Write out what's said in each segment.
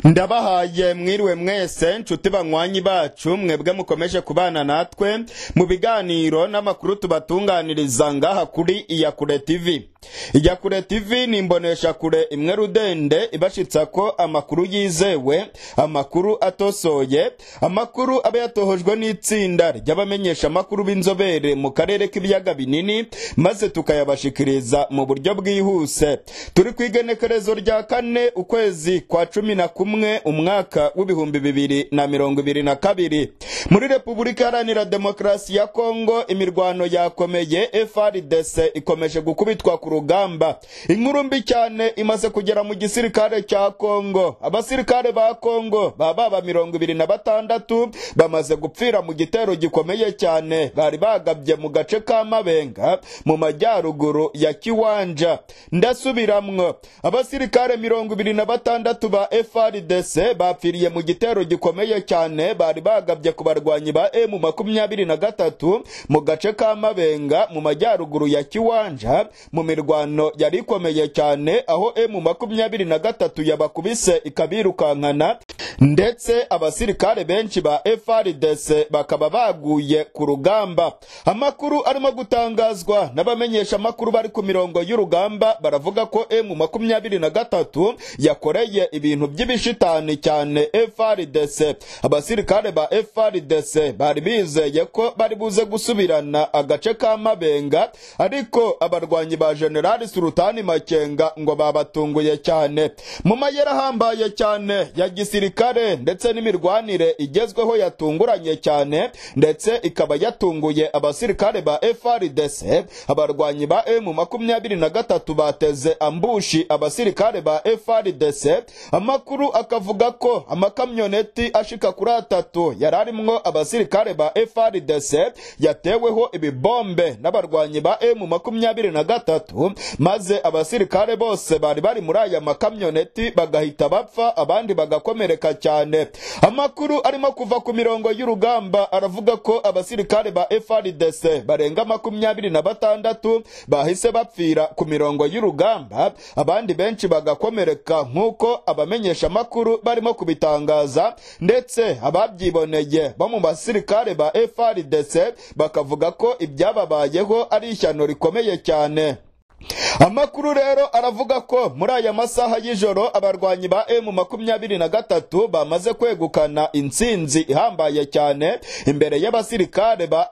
ndabahaye mwiriwe mwese nshuti banywanyi bacu mwebwe mukomeje kubana natwe mu biganiro n'amakuru tubatunganiriza ngaha kuri iyakure tv iyakure tv ni imboneshakure imwe rudende ibashitsa ko amakuru yizewe amakuru atosoye amakuru aba yatohojwe n'itsinda ry'abamenyesha amakuru b'inzobere mu karere k'ibiyaga binini maze tukayabashikiriza mu buryo bwihuse turi ku igenekerezo rya kane ukwezi kwa cumi na kumwe umwaka w'ibihumbi bibiri na mirongo ibiri na kabiri muri repubulika iharanira demokarasi ya kongo imirwano yakomeye frdc ikomeje gukubitwa ku rugamba inkuru mbi cyane imaze kugera mu gisirikare cya kongo abasirikare ba kongo baba baba mirongo ibiri na batandatu bamaze gupfira mu gitero gikomeye cyane bari bagabye mu gace ka mabenga mu majyaruguru ya kiwanja ndasubiramwo abasirikare mirongo ibiri na batandatu ba frdc bapfiriye mu gitero gikomeye cyane bari bagabye ku barwanyi ba emu makumyabiri na gatatu mu gace ka mabenga mu majyaruguru ya kiwanja mu mirwano yari ikomeye cyane aho emu makumyabiri na gatatu yabakubise ikabirukankana ndetse abasirikare benshi ba frdc bakaba baguye ku rugamba amakuru arimo gutangazwa n'abamenyesha amakuru bari ku mirongo y'urugamba baravuga ko emu makumyabiri na gatatu yakoreye ibintu by'ibishitani cyane frdc abasirikare ba frdc bari bizeye ko bari buze gusubirana agace ka mabenga ariko abarwanyi ba generali sultani makenga ngo babatunguye cyane mu mayeri ahambaye cyane ya gisirikare ndetse n'imirwanire igezweho yatunguranye cyane ndetse ikaba yatunguye abasirikare ba frdc abarwanyi ba emu makumyabiri na gatatu bateze ambushi abasirikare ba frdc amakuru akavuga ko amakamyoneti ashika kuri atatu yari arimwo abasirikare ba frdc yateweho ibibombe n'abarwanyi ba emu makumyabiri na gatatu maze abasirikare bose bari bari muri aya makamyoneti bagahita bapfa abandi bagakomereka cyane amakuru arimo kuva ku mirongo y'urugamba aravuga ko abasirikare ba frdc barenga makumyabiri na batandatu bahise bapfira ku mirongo y'urugamba abandi benshi bagakomereka nk'uko abamenyesha amakuru barimo kubitangaza ndetse ababyiboneye bo mu basirikare ba frdc bakavuga ko ibyababayeho ari ishyano rikomeye cyane amakuru rero aravuga ko muri aya masaha y'ijoro abarwanyi ba emu makumyabiri na gatatu bamaze kwegukana intsinzi ihambaye cyane imbere y'abasirikare ba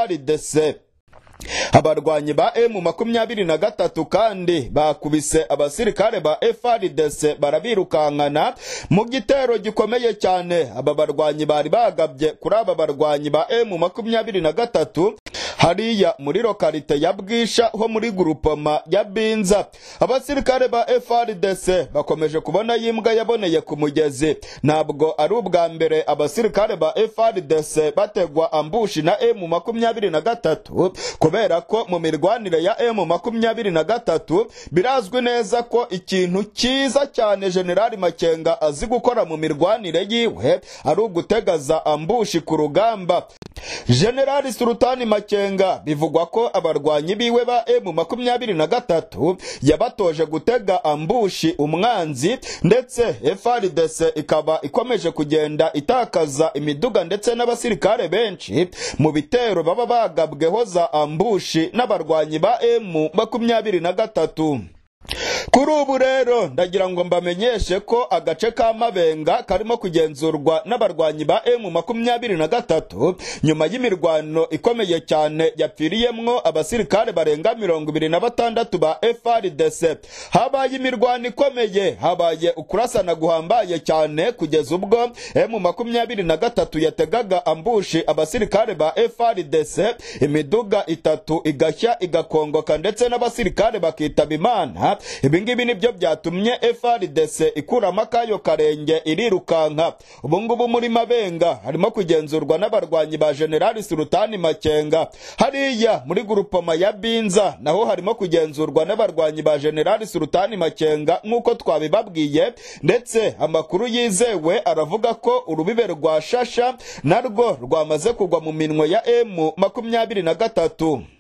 frdc abarwanyi ba emu makumyabiri na gatatu kandi bakubise abasirikare ba frdc barabirukankana mu gitero gikomeye cyane aba barwanyi bari bagabye kuri aba barwanyi ba emu makumyabiri na gatatu hariya muri lokalite ya bwisha ho muri gurupoma ya binza abasirikare ba frdc bakomeje kubona yimbwa yaboneye ku mugezi ntabwo ari ubwa mbere abasirikare ba frdc bategwa ambushi na emu makumyabiri na gatatu kubera ko mu mirwanire ya emu makumyabiri na gatatu birazwi neza ko ikintu cyiza cyane generali makenga azi gukora mu mirwanire yiwe ari ugutegaza ambushi ku rugamba generali sultani makenga bivugwa ko abarwanyi biwe ba emu makumyabiri na gatatu yabatoje gutega ambushi umwanzi ndetse frdc ikaba ikomeje kugenda itakaza imiduga ndetse n'abasirikare benshi mu bitero baba bagabweho za ambushi n'abarwanyi ba emu makumyabiri na gatatu kuri ubu rero ndagira ngo mbamenyeshe ko agace ka mabenga karimo kugenzurwa n'abarwanyi ba emu makumyabiri na gatatu nyuma y'imirwano ikomeye cyane yapfiriyemwo abasirikare barenga mirongo ibiri na batandatu ba frdc habaye imirwano ikomeye habaye ukurasana guhambaye cyane kugeza ubwo emu makumyabiri na gatatu yategaga ambushi abasirikare ba frdc imiduga itatu igashya igakongoka ndetse n'abasirikare bakitaba imana ibingibi nibyo byatumye frdc ikuramo akayo karenge irirukanka ubungubu muri mabenga harimo kugenzurwa n'abarwanyi ba generali sultani makenga hariya muri gurupoma ya binza naho harimo kugenzurwa n'abarwanyi ba generali sultani makenga nk'uko twabibabwiye ndetse amakuru yizewe aravuga ko urubibe rwa shasha narwo rwamaze kugwa mu minwe ya emu makumyabiri na gatatu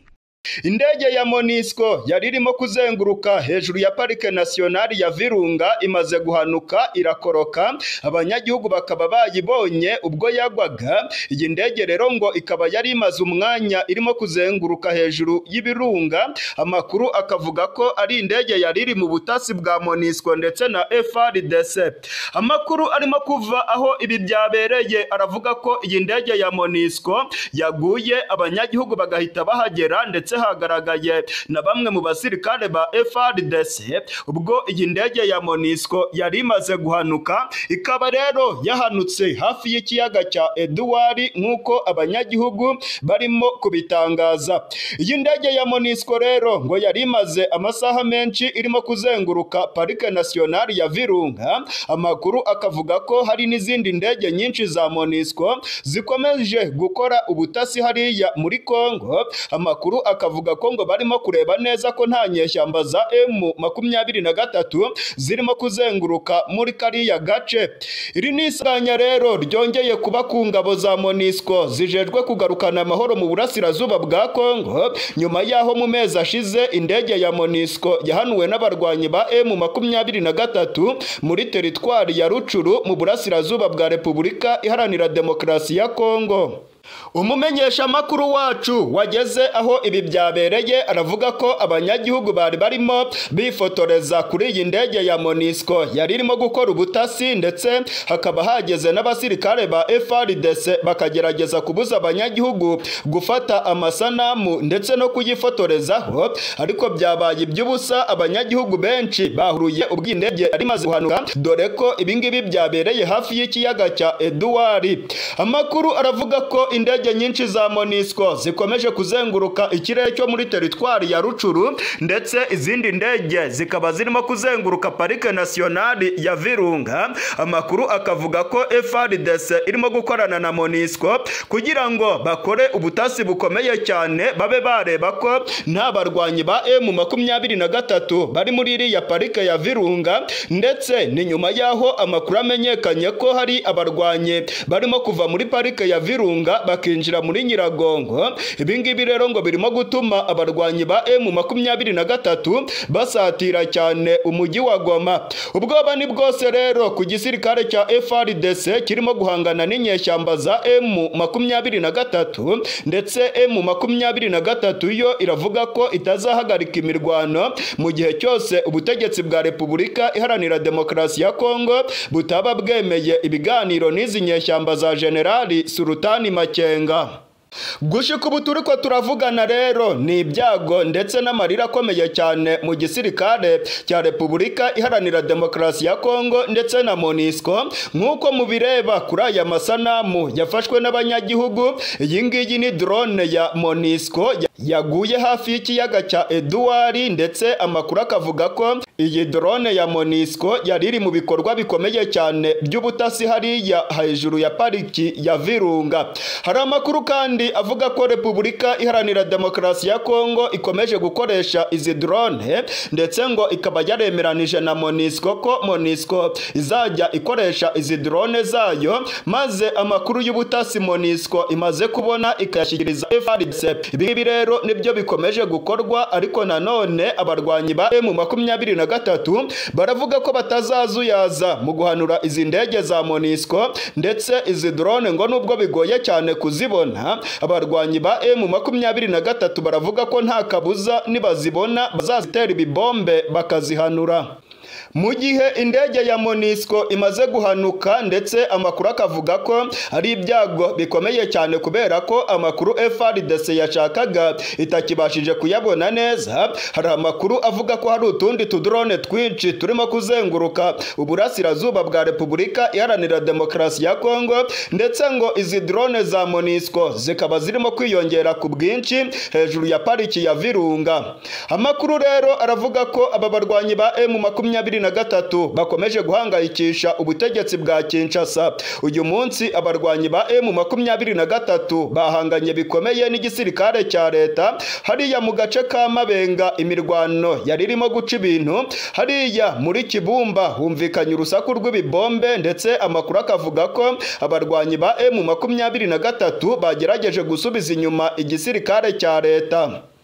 indege ya monisco yari irimo kuzenguruka hejuru ya parike nasiyonari ya virunga imaze guhanuka irakoroka abanyagihugu bakaba bayibonye ubwo yagwaga iyi ndege rero ngo ikaba yari imaze umwanya irimo kuzenguruka hejuru y'ibirunga amakuru akavuga ko ari indege yari iri mu butasi bwa monisco ndetse na frdc amakuru arimo kuva aho ibi byabereye aravuga ko iyi ndege ya monisco yaguye abanyagihugu bagahita bahagera ndetse hagaragaye na bamwe mu basirikare ba FRDC ubwo iyi ndege ya Monisco yari imaze guhanuka ikaba rero yahanutse hafi y'ikiyaga cya Edouard nk'uko abanyagihugu barimo kubitangaza iyi ndege ya Monisco rero ngo yari imaze amasaha menshi irimo kuzenguruka parike nationale ya Virunga amakuru akavuga ko hari n'izindi ndege nyinshi za Monisco zikomeje gukora ubutasi hariya muri Kongo amakuru akavuga ko ngo barimo kureba neza ko nta nyeshyamba za M makumyabiri na gatatu zirimo kuzenguruka muri kariya gace iri ni isanya rero ryongeye kuba ku ngabo za Monisco zijejwe kugarukana amahoro mu burasirazuba bwa Kongo nyuma y'aho mu mezi ashize indege ya Monisco yahanuwe n'abarwanyi ba M makumyabiri na gatatu muri teritwari ya Rucuru mu burasirazuba bwa Repubulika Iharanira Demokarasi ya Kongo umumenyeshamakuru wacu wageze aho ibi byabereye aravuga ko abanyagihugu bari barimo bifotoreza kuri iyi ndege ya monisco yari irimo gukora ubutasi ndetse hakaba hageze n'abasirikare ba FRDC bakagerageza kubuza abanyagihugu gufata amasanamu ndetse no kuyifotorezaho ariko byabaye iby'ubusa abanyagihugu benshi bahuruye ubwo iyi ndege yari imaze guhanuka dore ko ibingibi byabereye hafi y'ikiyaga cya Edouard amakuru aravuga ko indege nyinshi za Monisco zikomeje kuzenguruka ikirere cyo muri teritwari ya Rucuru ndetse izindi ndege zikaba zirimo kuzenguruka parike nationale ya Virunga amakuru akavuga ko FRDC irimo gukorana na Monisco kugira ngo bakore ubutasi bukomeye cyane babe bareba ko nta barwanyi ba M makumyabiri na gatatu bari muri iriya parike ya Virunga ndetse ni nyuma y'aho amakuru amenyekanye ko hari abarwanyi barimo kuva muri parike ya Virunga bakinjira muri Nyiragongo ibingibi rero ngo birimo gutuma abarwanyi ba M makumyabiri na gatatu basatira cyane umujyi wa Goma ubwoba ni bwose rero ku gisirikare cya FRDC kirimo guhangana n'inyeshyamba za M makumyabiri na gatatu ndetse M makumyabiri na gatatu yo iravuga ko itazahagarika imirwano mu gihe cyose ubutegetsi bwa Repubulika Iharanira Demokarasi ya Kongo butaba bwemeye ibiganiro n'izi nyeshyamba za Generali Sultani Makenga gushika ubu turi ko turavugana rero ni ibyago ndetse n'amarira akomeye cyane mu gisirikare cya repubulika iharanira demokarasi ya kongo ndetse na monisco nk'uko mubireba kuri aya masanamu yafashwe n'abanyagihugu iyi ngiyi ni drone ya monisco yaguye hafi y'ikiyaga cya Edouard ndetse amakuru akavuga ko iyi drone ya monisco yari iri mu bikorwa bikomeye cyane by'ubutasi hariya hejuru ya pariki ya virunga hari amakuru kandi avuga ko repubulika iharanira demokarasi ya kongo ikomeje gukoresha izi drone ndetse ngo ikaba yaremeranije na monisco ko monisco izajya ikoresha izi drone zayo maze amakuru y'ubutasi monisco imaze kubona ikayashyikiriza FARDC ibi rero nibyo bikomeje gukorwa ariko nanone abarwanyi ba M makumyabiri na gatatu baravuga ko batazazuyaza mu guhanura izi ndege za monisco ndetse izi drone ngo nubwo bigoye cyane kuzibona abarwanyi ba M makumyabiri na gatatu baravuga ko nta kabuza nibazibona bazazitera ibibombe bakazihanura mu gihe indege ya monisco imaze guhanuka ndetse amakuru akavuga ko ari ibyago bikomeye cyane kubera ko amakuru FRDC yashakaga itakibashije kuyabona neza hari amakuru avuga ko hari utundi tudrone twinshi turimo kuzenguruka uburasirazuba bwa repubulika iharanira demokarasi ya kongo ndetse ngo izi drone za monisco zikaba zirimo kwiyongera ku bwinshi hejuru ya pariki ya virunga amakuru rero aravuga ko aba barwanyi ba M makumyabiri na gatatu bakomeje guhangayikisha ubutegetsi bwa Kinshasa uyu munsi abarwanyi ba M makumyabiri na gatatu bahanganye bikomeye n'igisirikare cya leta hariya mu gace ka Mabenga imirwano yari irimo guca ibintu hariya muri Kibumba humvikanye urusaku rw'ibibombe ndetse amakuru akavuga ko abarwanyi ba M makumyabiri na gatatu bagerageje gusubiza inyuma igisirikare cya leta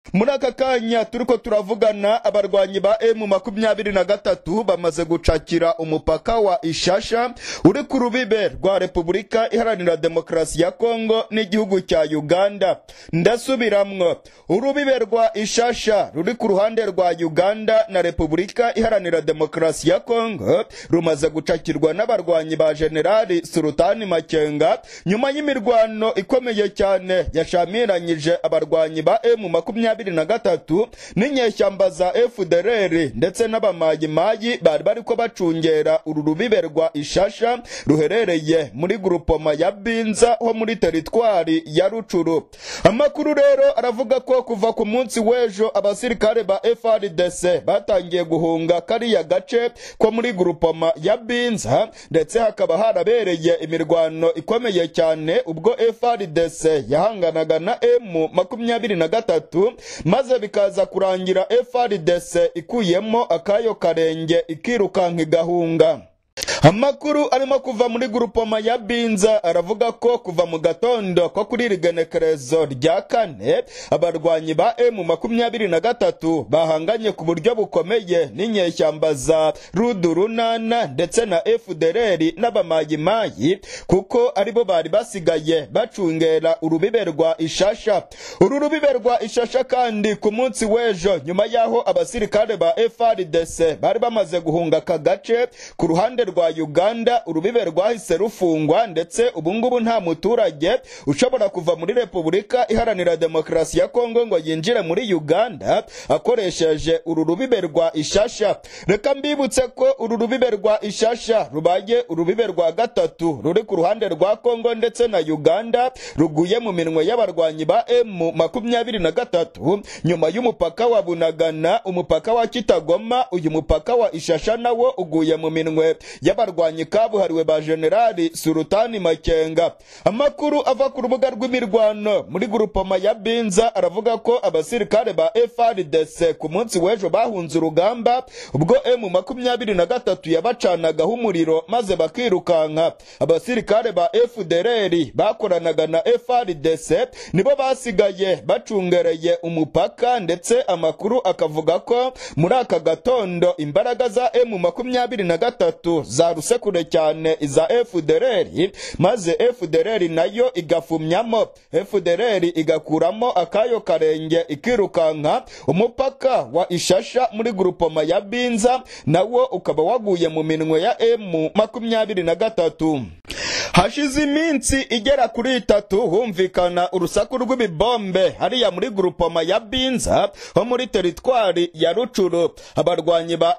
muri aka kanya turiko turavugana abarwanyi ba emu makumyabiri na gatatu bamaze gucakira umupaka wa ishasha uri ku rubibe rwa repubulika iharanira demokarasi ya kongo n'igihugu cya uganda ndasubiramwo urubibe rwa ishasha ruri ku ruhande rwa uganda na repubulika iharanira demokarasi ya kongo rumaze gucakirwa n'abarwanyi ba generali sultani makenga nyuma y'imirwano ikomeye cyane yashamiranyije abarwanyi ba emu makumyabiri na gatatu n'inyeshyamba za fdrr ndetse n'abamayimayi bari bariko bacungera uru rubibe rwa ishasha ruherereye muri gurupoma ya binza ho muri teritwari ya rucuru amakuru rero aravuga ko kuva ku munsi w'ejo abasirikare ba frdc batangiye guhunga kariya gace ko muri gurupoma ya binza ndetse hakaba harabereye imirwano ikomeye cyane ubwo frdc yahanganaga na emu makumyabiri na gatatu maze bikaza kurangira frdc ikuyemo akayo karenge ikirukanka igahunga amakuru arimo kuva muri gurupoma ya binza aravuga ko kuva mu gatondo ko kuri iri genekerezo rya kane abarwanyi ba emu makumyabiri na gatatu bahanganye ku buryo bukomeye n'inyeshyamba za rudurunana ndetse na fdrr n'abamayimayi kuko aribo bari basigaye bacungera urubibe rwa ishasha uru rubibe rwa ishasha kandi ku munsi w'ejo nyuma y'aho abasirikare ba frdc bari bamaze guhunga aka gace ku ruhande rwa uganda urubibe rwahise rufungwa ndetse ubungubu nta muturage ushobora kuva muri repubulika iharanira demokarasi ya kongo ngo yinjire muri uganda akoresheje uru rubibe rwa ishasha reka mbibutse ko uru rubibe rwa ishasha rubaye urubibe rwa gatatu ruri ku ruhande rwa kongo ndetse na uganda ruguye mu minwe y'abarwanyi ba emu makumyabiri na gatatu nyuma y'umupaka wa bunagana umupaka wa kitagoma uyu mupaka wa ishasha nawo uguye mu minwe y'abarwanyi kabuhariwe ba generali sultani makenga amakuru ava ku rubuga rw'imirwano muri gurupoma ya binza aravuga ko abasirikare ba frdc ku munsi w'ejo bahunze urugamba ubwo emu makumyabiri na gatatu yabacanagaho umuriro maze bakirukanka abasirikare ba fdrr bakoranaga na frdc nibo basigaye bacungereye umupaka ndetse amakuru akavuga ko muri aka gatondo imbaraga za emu makumyabiri na gatatu zaruse kure cyane iza fdrr maze fdrr nayo igafumyamo fdrr igakuramo akayo karenge ikirukanka umupaka wa ishasha muri gurupoma ya binza nawo ukaba waguye mu minwe ya emu makumyabiri na gatatu hashize iminsi igera kuri itatu humvikana urusaku rw'ibibombe hariya muri gurupoma ya binza ho muri teritwari ya rucuru abarwanyi ba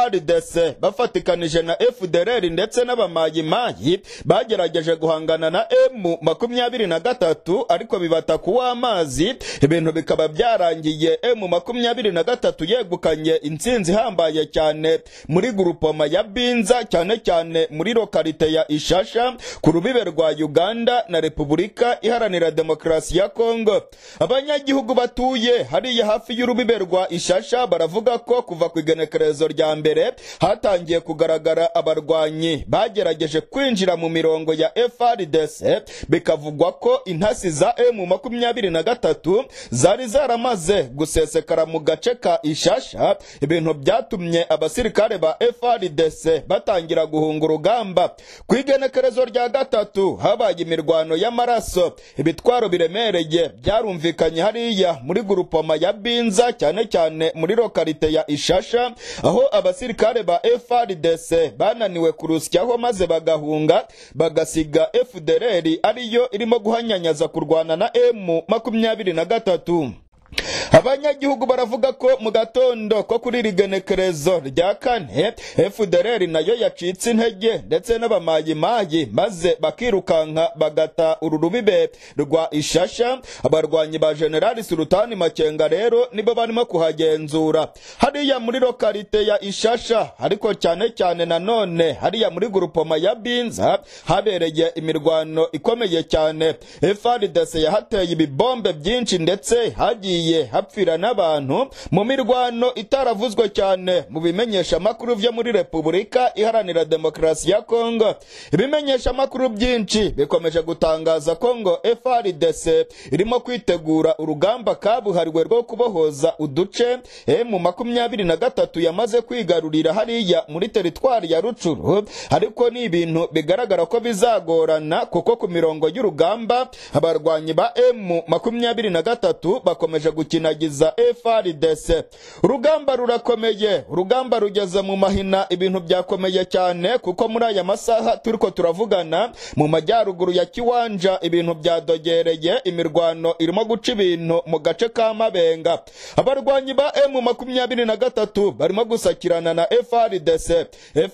frdc bafatikanije na fdrr ndetse n'abamayimayi bagerageje guhangana na emu makumyabiri na gatatu ariko bibata kuwa amazi ibintu bikaba byarangiye emu makumyabiri na gatatu yegukanye intsinzi ihambaye cyane muri gurupoma ya binza cyane cyane muri lokalite ya ishasha ku rubibe rwa uganda na repubulika iharanira demokarasi ya kongo abanyagihugu batuye hariya hafi y'urubibe rwa ishasha baravuga ko kuva ku igenekerezo rya mbere hatangiye kugaragara abarwanyi bagerageje kwinjira mu mirongo ya frdc bikavugwa ko intasi za emu makumyabiri na gatatu zari zaramaze gusesekara mu gace ka ishasha ibintu byatumye abasirikare ba frdc batangira guhunga urugamba ku igenekerezo rya gatatu habaye imirwano y'amaraso ibitwaro biremereye byarumvikanye hariya muri gurupoma ya binza cyane cyane muri lokalite ya ishasha aho abasirikare ba frdc bananiwe kurusyaho maze bagahunga bagasiga fdrr ariyo irimo guhanyanyaza kurwana na emu makumyabiri na gatatu abanyagihugu baravuga ko mu gatondo ko kuri iri genekerezo rya kane fdrr nayo yacitse intege ndetse n'abamayimayi maze bakirukanka bagata uru rubibe rwa ishasha abarwanyi ba generali sultani makenga rero nibo barimo kuhagenzura hariya muri lokalite ya ishasha ariko cyane cyane nanone hariya muri gurupoma ya binza habereye imirwano ikomeye cyane frdc yahateye ibibombe byinshi ndetse hagiye haba hapfira n'abantu mu mirwano itaravuzwe cyane mu bimenyesha amakuru vyo muri repubulika iharanira demokarasi ya kongo ibimenyesha amakuru byinshi bikomeje gutangaza ko ngo frdc irimo kwitegura urugamba kabuhariwe rwo kubohoza uduce mu makumyabiri na gatatu yamaze kwigarurira hariya muri teritwari ya rucuru ariko ni ibintu bigaragara ko bizagorana kuko ku mirongo y'urugamba abarwanyi ba emu makumyabiri na gatatu bakomeje gukinagiza frdc urugamba rurakomeye urugamba rugeze mu mahina ibintu byakomeye cyane kuko muri aya masaha turiko turavugana mu majyaruguru ya kiwanja ibintu byadogereye imirwano irimo guca ibintu mu gace ka mabenga abarwanyi ba emu makumyabiri na gatatu barimo gusakirana na frdc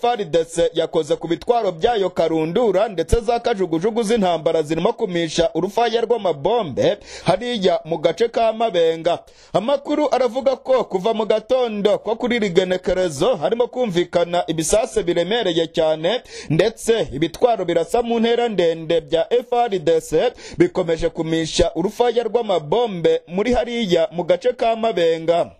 frdc yakoze ku bitwaro byayo karundura ndetse za kajugujugu z'intambara zirimo kumisha urufaya rw'amabombe hariya mu gace ka mabenga amakuru aravuga ko kuva mu gatondo ko kuri rigenekerezo harimo kumvikana ibisase biremereye cyane ndetse ibitwaro birasa mu ntera ndende bya frdc bikomeje kumisha urufaya rw'amabombe muri hariya mu gace ka mabenga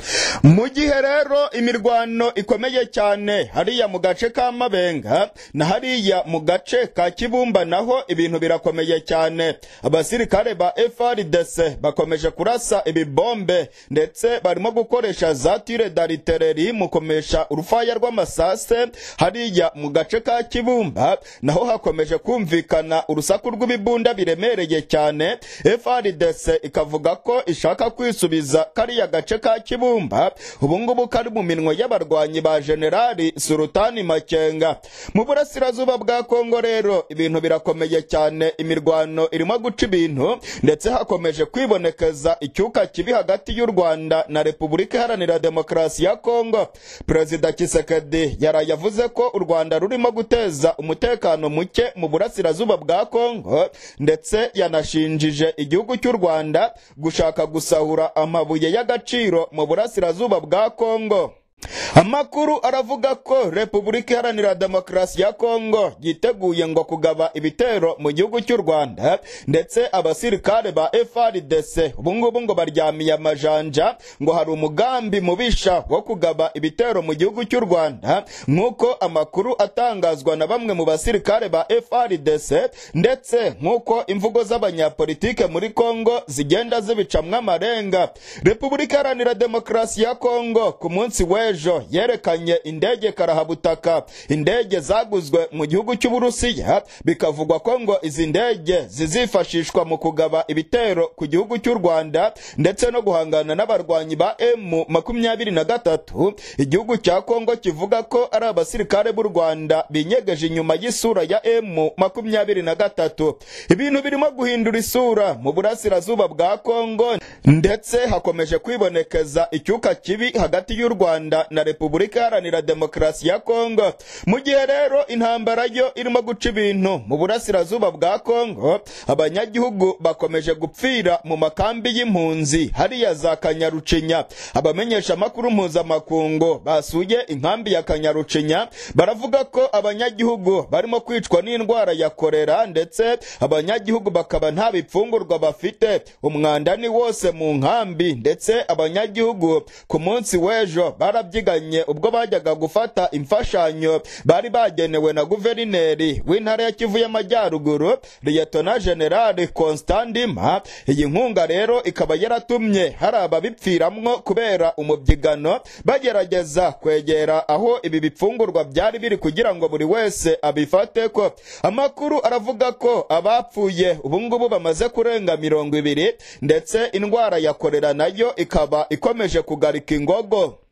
mu gihe rero imirwano ikomeye cyane hariya mu gace ka mabenga na hariya mu gace ka kibumba naho ibintu birakomeye cyane abasirikare ba frdc bakomeje kurasa ibibombe ndetse barimo gukoresha za tire daritereri mu komesha urufaya rw'amasase hariya mu gace ka kibumba naho hakomeje kumvikana urusaku rw'ibibunda biremereye cyane frdc ikavuga ko ishaka kwisubiza kariya gace ka kibumba kibumba ubungubu kari mu minwe y'abarwanyi ba generali sultani makenga mu burasirazuba bwa kongo rero ibintu birakomeye cyane imirwano irimo guca ibintu ndetse hakomeje kwibonekeza icyuka kibi hagati y'u rwanda na repubulika iharanira demokarasi ya kongo perezida kisekedi yaraye yavuze ko u rwanda rurimo guteza umutekano muke mu burasirazuba bwa kongo ndetse yanashinjije igihugu cy'u rwanda gushaka gusahura amabuye y'agaciro mu burasirazuba bwa kongo amakuru aravuga ko repubulika iharanira demokarasi ya kongo yiteguye ngo kugaba ibitero mu gihugu cy'u rwanda ndetse abasirikare ba frdc ubungubu ngo baryamiye amajanja ngo hari umugambi mubisha wo kugaba ibitero mu gihugu cy'u rwanda nk'uko amakuru atangazwa na bamwe mu basirikare ba frdc ndetse nk'uko imvugo z'abanyapolitike muri kongo zigenda zibicamwo amarenga repubulika iharanira demokarasi ya kongo ku munsi w'ejo yerekanye indege karahabutaka indege zaguzwe mu gihugu cy'uburusiya bikavugwa ko ngo izi ndege zizifashishwa mu kugaba ibitero ku gihugu cy'u rwanda ndetse no guhangana n'abarwanyi ba emu makumyabiri na gatatu igihugu cya kongo kivuga ko ari abasirikare b'u rwanda binyegeje inyuma y'isura ya emu makumyabiri na gatatu ibintu birimo guhindura isura mu burasirazuba bwa kongo ndetse hakomeje kwibonekeza icyuka kibi hagati y'u rwanda na repubulika iharanira demokarasi ya kongo mu gihe rero intambara yo irimo guca ibintu mu burasirazuba bwa kongo abanyagihugu bakomeje gupfira mu makambi y'impunzi hariya za kanyarucinya abamenyesha amakuru mpuzamakungu basuye inkambi ya kanyarucinya baravuga ko abanyagihugu barimo kwicwa n'indwara ya korera ndetse abanyagihugu bakaba nta bipfungurwa bafite umwanda ni wose mu nkambi ndetse abanyagihugu ku munsi w'ejo barabyiganye ubwo bajyaga gufata imfashanyo bari bagenewe na guverineri w'intara ya kivu y'amajyaruguru liyetona generale constandima iyi nkunga rero ikaba yaratumye hari ababipfiramwo kubera umubyigano bagerageza kwegera aho ibi bipfungurwa byari biri kugira ngo buri wese abifate ko amakuru aravuga ko abapfuye ubungubu bamaze kurenga mirongo ibiri ndetse indwara ya korera nayo ikaba ikomeje kugarika ingogo